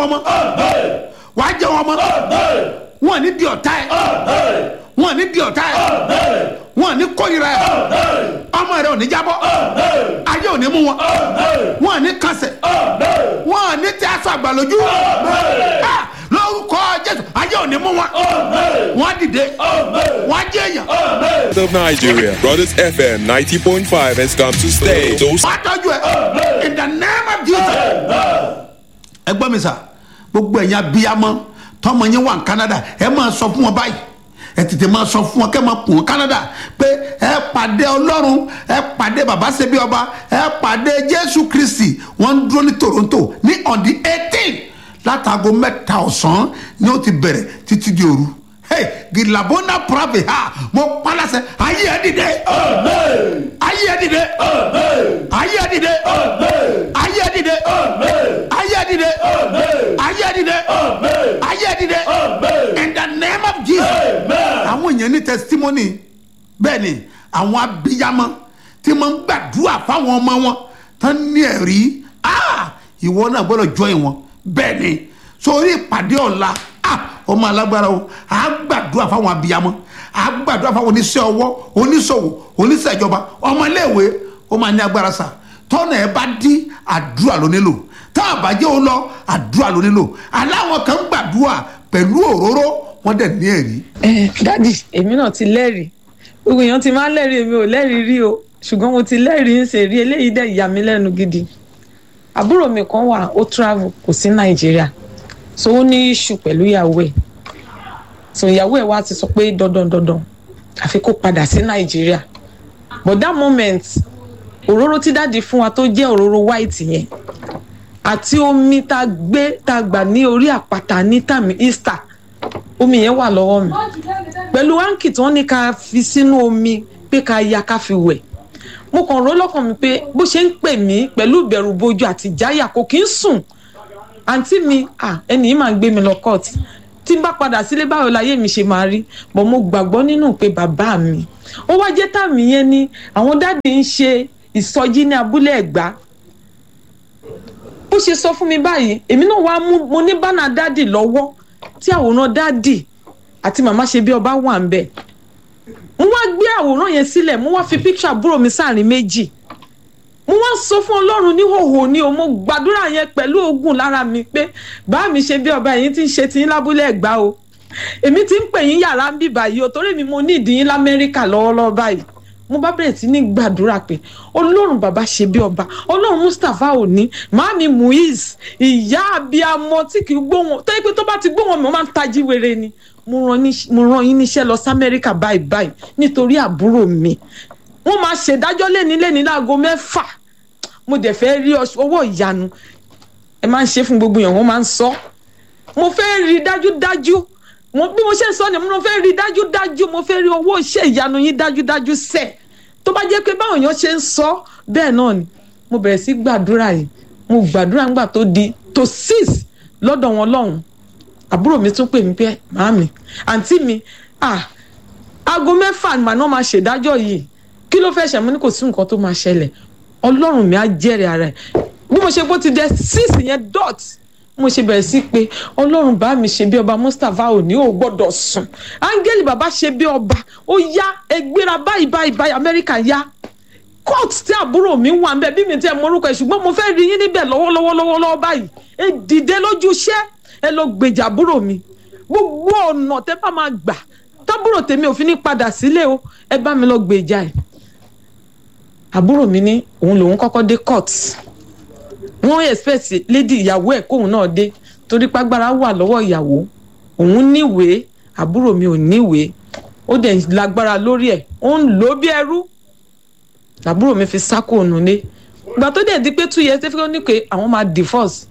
wọn mọ́ wàá jẹ wọn mọ́ wọn ní di ọ̀tá ẹ̀ wọn ní di ọ̀tá ẹ̀ wọn ní kórìíra ẹ̀ ọmọ rẹ ò ní jábọ́ ayé ò ní mú wọn wọn ní kànsẹ̀ wọn ní tí aṣọ àgbàlójú Ah, lórúkọ jésù ayé ò ní mú wọn wọn dìde wọn jẹ èèyàn of Nigeria. Brothers FM 90.5 has come to stay. So wọn tọ́jú ẹ in the name of jesus. ẹ gbọ́ mi sà gbogbo ẹ̀yin abiyamọ tọmọ yẹn wà ní canada ẹ máa sọ fún wọn báyìí ẹ tètè máa sọ fún wọn kẹ́ máa kùn wọn canada pé ẹ pàdé ọlọ́run ẹ pàdé baba ṣebí ọba ẹ pàdé jésù kristi wọ́n ń dúró ní toronto ní on the eighteen látago mẹ́ta ọ̀sán ni ó ti bẹ̀rẹ̀ títí di òru hey gilabona prabe ha mo palasẹ ayé ẹ dìde ayé ẹ dìde ayé ẹ dìde ayé ẹ dìde ayé ẹ dìde ayé ẹ dìde ayé ẹ dìde in the name of jesus àwọn èèyàn ní testimony bẹ́ẹ̀ ni àwọn abiyamọ tí wọ́n ń gbàdúrà fáwọn ọmọ wọn tán ní ẹ̀rí ah ìwọ náà gbọ́dọ̀ join wọn bẹ́ẹ̀ ni sórí ìpàdé ọ̀la ah ọmọ alágbára o à á gbàdúrà fáwọn abiyamọ à á gbàdúrà fáwọn oníṣẹ́ ọwọ́ oníṣòwò oníṣẹ́ ìjọba ọmọléèwé ó máa ní agbára sà tọ́nà ẹ bá dí àdúrà ló nílò tá a bá jẹ́ ó lọ àdúrà ló nílò aláwọn kan ń gbàdúrà pẹ̀lú òróró wọ́n dẹ̀ ní ẹ̀rí. ẹ dádì èmi náà ti lẹ́rìí gbogbo èèyàn ti máa ń lẹ́rìí èmi ò lẹ́rìí rí o ṣùgbọ́n mo ti lẹ́rìí ń ṣe rí eléyìí dẹ̀ yà mí lẹ́nu gidi àbúrò mi kan wà ó travel kò sí nàìjíríà so ó ní issue pẹ̀lú ìyàwó ẹ̀ so ìyàwó ẹ̀ wá ti sọ pé dandan dandan àfi kó padà sí nàìjíríà but that moment òróró tí dáàdi fún wa tó jẹ́ òróró white yẹn àti omi tá a gbé tá a gbà ní orí àpáta ní tàmí easter omi yẹn wà lọ́wọ́ mi pẹ̀lú áǹkì tí wọ́n ní ká fi sínú omi pé ká ya ká fi wẹ̀ mo kàn ró lọ́kàn mi pé bó ṣe ń pè mí pẹ̀lú ìbẹ̀rù bojo àti ìjáyà kò kí ń sùn àǹtí mi ah, ẹni yìí máa ń gbé mi lọ court tí n bá padà sílé báwo láyé mi ṣe máa rí bọ̀ mo gbàgbọ́ nínú pé bàbá mi ó wá jẹ́ tàmí yẹn ni àwọn dáàdì ń ṣe ìsọjí ní abúlé ẹ̀gbá bó ṣe sọ fún mi báyìí èmi náà wá mú mo ní bánà dáàdì lọ́wọ́ tí àwòrán dáàdì àti màmá ṣe bí ọba wà ń bẹ̀ mo wá gbé àwòrán yẹn sílẹ̀ mo wá fi píkṣọ àbúrò mi sáàrin méjì mo wá sọ fún ọlọ́run níhòòhò ni o mo gbàdúrà yẹn pẹ̀lú ogun lára mi pé bá mi ṣe bí ọba yìí ti ń ṣe tiyín lábúlé ẹ̀gbá o èmi ti ń pè yín yàrá ń bì báyìí o torí mi mo ní ìdíyín lamẹ́ríkà lọ́wọ́lọ́wọ́ báyìí mo bá bẹ̀rẹ̀ sí ní gbàdúrà pé ọlọ́run bàbá ṣe bí ọba ọlọ́run mustapha òní màámi muiz ìyá abiyamọ tí kì í gbóhùn tó yẹ pé tó bá ti gbóhùn mi ó máa ń tají wèrè ni mo rán ní- mo rán yín níṣẹ́ lọ sí amẹ́ríkà báyìí báyìí nítorí àbúrò mi wọ́n máa ṣèdájọ́ lẹ́ni lẹ́ni láago mẹ́fà mo dẹ̀ fẹ́ rí ọṣ- owó ìyanu ẹ máa ń ṣe fún gbogbo èèyàn wọ́n máa ń sọ mo fẹ́ rí dájúdájú mo bí mo ṣe ń sọ ni mo fẹ́ rí dájúdájú mo fẹ́ rí owó iṣẹ́ ìyanu yín dájúdájú sẹ́ẹ̀ tó bá jẹ́ pé báwọn èèyàn ṣe ń sọ bẹ́ẹ̀ náà ni mo bẹ̀rẹ̀ sí gbàdúrà yìí mo gbàdúrà nígbà tó di tó six lọ́dọ̀ wọn lọ́hùn àbúrò mi tún pè mí pé màámi àǹtí mi ah aago mẹ́fà ni màá náà máa ṣèdájọ́ yìí kí ló fẹ́ ṣe mo ní kò sí nǹkan tó máa ṣẹlẹ̀ ọlọ́run mi á jẹ́rìí ara ẹ̀ bí mo ṣe bó ti dẹ six yẹn dot mo ṣe bẹ̀rẹ̀ sí pé ọlọ́run bá mi ṣe bí ọba mustapha ò ní ò gbọ́dọ̀ sùn áńgẹ́lì bàbá ṣe bí ọba ó yá ẹgbẹ́ra báyìí báyìí báyìí amẹ́ríkà yá court tí àbúrò mi wà nbẹ bí mi tẹ morúkọ ẹ ṣùgbọ́n mo fẹ́ rí yín níbẹ̀ lọ́wọ́lọ́wọ́ lọ́wọ́lọ́wọ́ báyìí ẹ dìde lójú iṣẹ́ ẹ lọ gbèjà àbúrò mi gbogbo ọ̀nà tẹ bá máa gbà tábúrò tèmi ò fi ní padà sílé o ẹ bá mi lọ gbèjà ẹ àbúrò mi ní òun lòun kọ́kọ́ dé court wọ́n expect lady ìyàwó ẹ̀ kóun náà dé torí pàgbára wà lọ́wọ́ ìyàwó òun níwèé àbúrò mi ò níwèé ó dẹ̀ lágbára lórí ẹ̀ ó ń lò ó bí ẹrú làbúrò mi fi sáko ònú lé ìgbà tó dẹ̀ di pé two years tẹ́fẹ́ ní pé àwọn máa divorce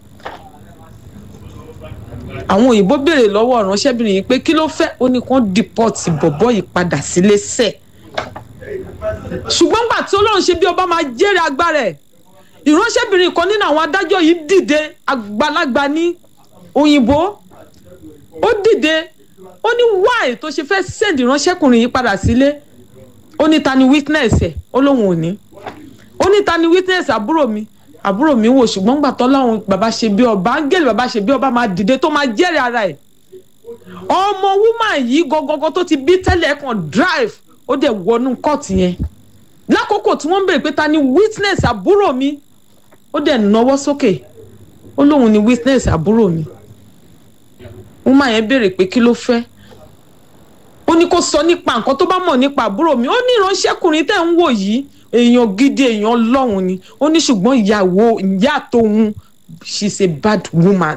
àwọn òyìnbó béèrè lọ́wọ́ ìránṣẹ́bìnrin yìí pé kí ló fẹ́ ó ní kó deport bọ̀bọ́ yìí padà sílé sẹ́ẹ̀ ṣùgbọ́n gbà tí ọlọ́run ṣe bí ọba máa jẹ́rìí agbára ẹ̀ ìránṣẹ́bìnrin kan nínú àwọn adájọ́ yìí dìde àgbàlagbà ní òyìnbó ó dìde ó ní why tó ṣe fẹ́ send ìránṣẹ́kùnrin yìí padà sílé ó ní ta ni witness ẹ̀ ó lóun ò ní ó ní ta ni witness àbúrò mi àbúrò mi wò ṣùgbọ́n gbà tọ́lọ́run bàbá ṣe bí ọba áńgẹ́lì bàbá ṣe bí ọba máa dìde tó máa jẹ́rìí ara ẹ̀ ọmọ woman yìí gọgọgọ tó ti bí tẹ́lẹ̀ kan drive ó dẹ̀ wọnú kọ́ọ̀tù yẹn lákòókò tí wọ́n ń béèrè pé ta ni witness àbúrò mi ó dẹ̀ náwó sókè ó lóun ni witness àbúrò mi woman yẹn béèrè pé kí ló fẹ́ ó ní kó sọ nípa nǹkan tó bá mọ̀ nípa àbúrò mi ó ní ìránṣẹ́kùnrin tẹ́ ń wò yìí èèyàn gidi èèyàn lọ́hùn ni ó ní ṣùgbọ́n ìyàwó ìyá tóun she's a bad woman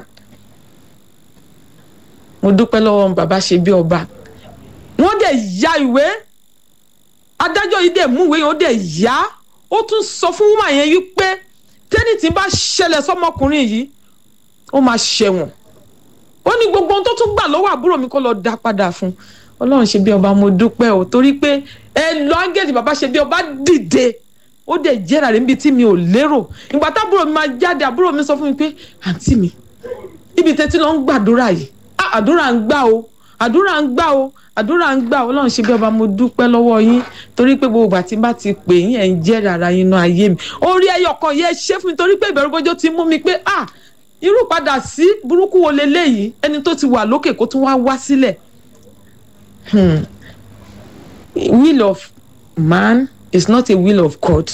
mo dúpẹ́ lọ́wọ́ bàbá ṣe bí ọba wọ́n dẹ̀ ya ìwé adájọ́ yìí dẹ̀ múwèé yẹn ó dẹ̀ yá ó tún sọ fún woman yẹn yí pé tẹ́nìtì bá ṣẹlẹ̀ sọ́mọkùnrin yìí ó máa ṣẹ̀wọ̀n ó ní gbogbo ohun tó tún gbà lọ́wọ́ àbúrò mi kó lọ dá padà fún ọlọ́run ṣe bí ọba mo dúpẹ́ o torí pé ẹ lọ áńgẹ́lì bàbá ṣe bí ọba dìde ó dẹ̀ jẹ́ra rẹ̀ níbi tí mi ò lérò ìgbà tábúrò mi máa jáde àbúrò mi sọ fún mi pé àǹtí mi ibi tẹ́tí lọ ń gbàdúrà yìí ah àdúrà ń gbà o àdúrà ń gbà o àdúrà ń gbà o ọlọ́run ṣe bí ọba mo dúpẹ́ lọ́wọ́ yín torí pé gbogbo ìgbà tí n bá ti pè yín ẹ̀ ń jẹ́rìí ara yín náà ayé mi orí ẹyọ kan yẹ ṣé fún mi torí pé ìbẹ̀rù bójó ti mú mi pé ah irú padà sí burúkú wo leléyìí ẹni tó ti wà lókè kó tún wá wá sílẹ̀ hmm. will of man is not a will of God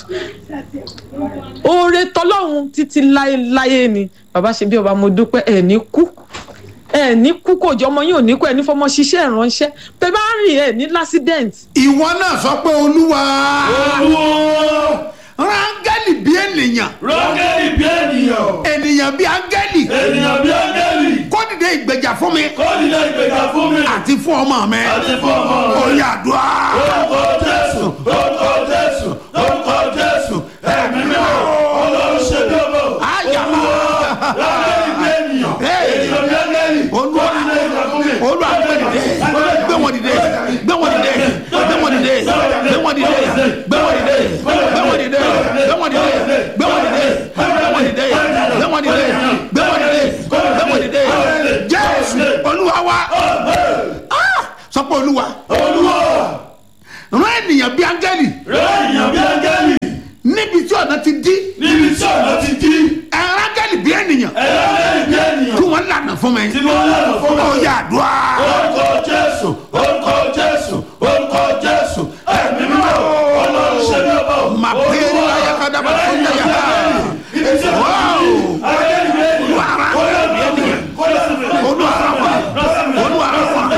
oore tọlọ́run títí láéláé ni bàbá ṣe bí ọba mo dúpẹ́ ẹ̀ ní kú ẹ̀ ní kú kò jọ ọmọ yín ò ní kú ẹ̀ ní fọmọ ṣiṣẹ́ ìránṣẹ́ bẹ́ẹ̀ bá rìn ẹ̀ ní lásídẹ̀ǹt. ìwọ náà sọ pé olúwa Olúwo rángẹ́lì bí ènìyàn rọ́gẹ́lì bí ènìyàn ènìyàn bí áńgẹ́lì ènìyàn bí áńgẹ́lì kó dìde ìgbèjà fún mi kó nílé ìgbéga fún mi àti fún ọmọ mi àti fún ọmọ rẹ. oyè àdúrà orúkọ jésù orúkọ jésù orúkọ jésù ẹ̀mí mímọ́ ọlọ́run ṣe bí ọmọ Àyàmá. rọ́gẹ́lì bí ènìyàn Hey. ènìyàn bí áńgẹ́lì Olúwa. kó nílé ìgbéga fún mi. olúwa gbé dìde gbé wọn dìde gbé wọn dìde gbé wọn dìde gbé wọn dìde gbé wọn dìde gbé wọn dìde gbé wọn dìde gbé wọn dìde gbé wọn dìde gbé wọn dìde gbé wọn dìde gbé wọn dìde jésù olúwa wa Ah! sọ pé olúwa olúwa rán ènìyàn bí áńgẹ́lì rẹ ènìyàn bí áńgẹ́lì níbi tí ọ̀nà ti dí níbi tí ọ̀nà ti dí ẹ̀rọ áńgẹ́lì bí ènìyàn ẹ̀rọ áńgẹ́lì bí ènìyàn kí wọ́n lànà fún mi tí wọ́n lànà fún mi. oyè àdúrà orúkọ jésù